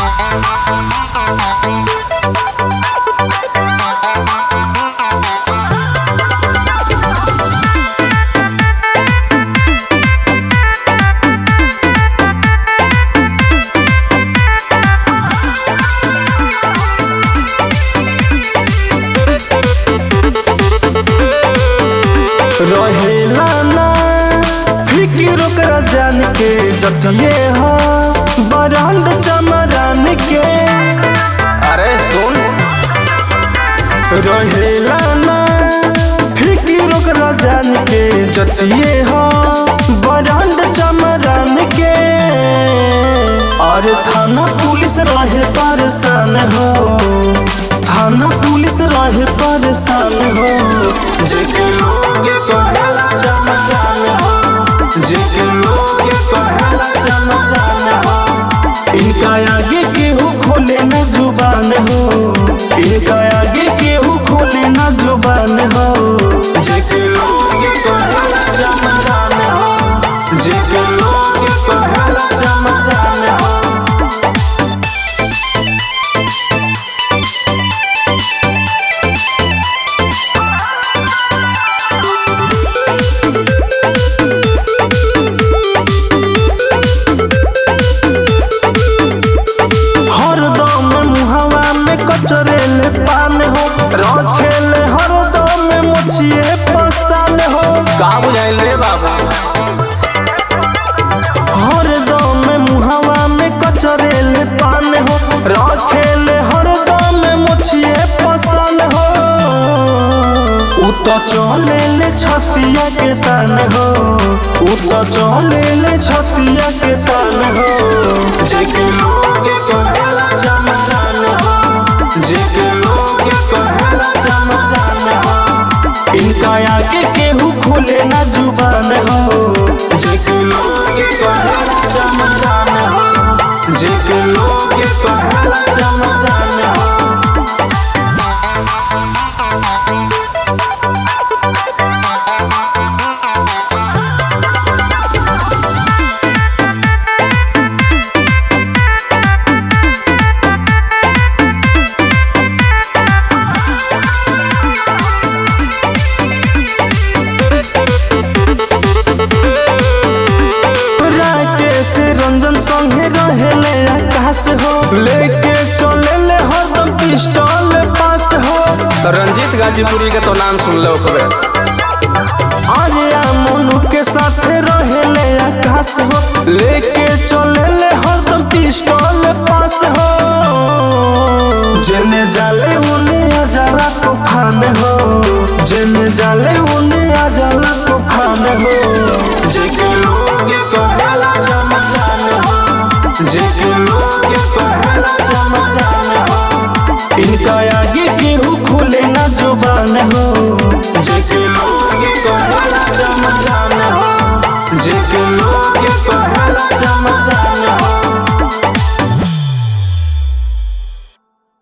रहेला ना फिकिर ओकरा जान के जतिये हो बरांड चमरान के अरे सुन रहेला ना फिकिर ओकरा जान के जतिये हो बरांड चमरान के और थाना पुलिस रहे परेशान हो थाना पुलिस रहे परेशान हो जेके लोग कहेला चमरान हो जेके लोग कहेला चमरान हो इनका आगे केहू खोले न जुबान हो इनका आगे केहू खोले न जुबान हो जेके लोग कहेला चमरान हो जेके लोग कहेला चमरान हो हरदम मुहवा में कचरेले पान हो रखेले हरदम में मछिए पसान हो का बुझाइल रे बाबू हरदम मुहवा में कचरेले पान हो रखेले हरदम में मछिए पसान हो उ तो चलेले छतिया के तान हो उ तो चलेले छतिया के तान हो जेके लोग कहेला चमरान हो जेके लोग कहेला चमरान हो इनका आगे केहू खोले ना जुबान हो जेके लोग कहेला चमरान हो जेके लोग कहेला चमरान हो राकेश रंजन संगे रहेले आकाश हो लेके चलेले हरदम पिस्टल पास हो तो रंजीत गाजीपुरी के तो नाम सुन लो खबे आर्या मोनू के साथ रहेले आकाश हो लेके चलेले हरदम पिस्टल पास हो जेने जाले उने अजाला तूफान हो जेने जाले उने अजाला तूफान हो जेके लोग कहेला चमरान हो जेके लोग कहेला चमरान हो इनका आगे केहू खोले ना जुबान हो जेके लोग कहेला चमरान हो जेके लोग कहेला चमरान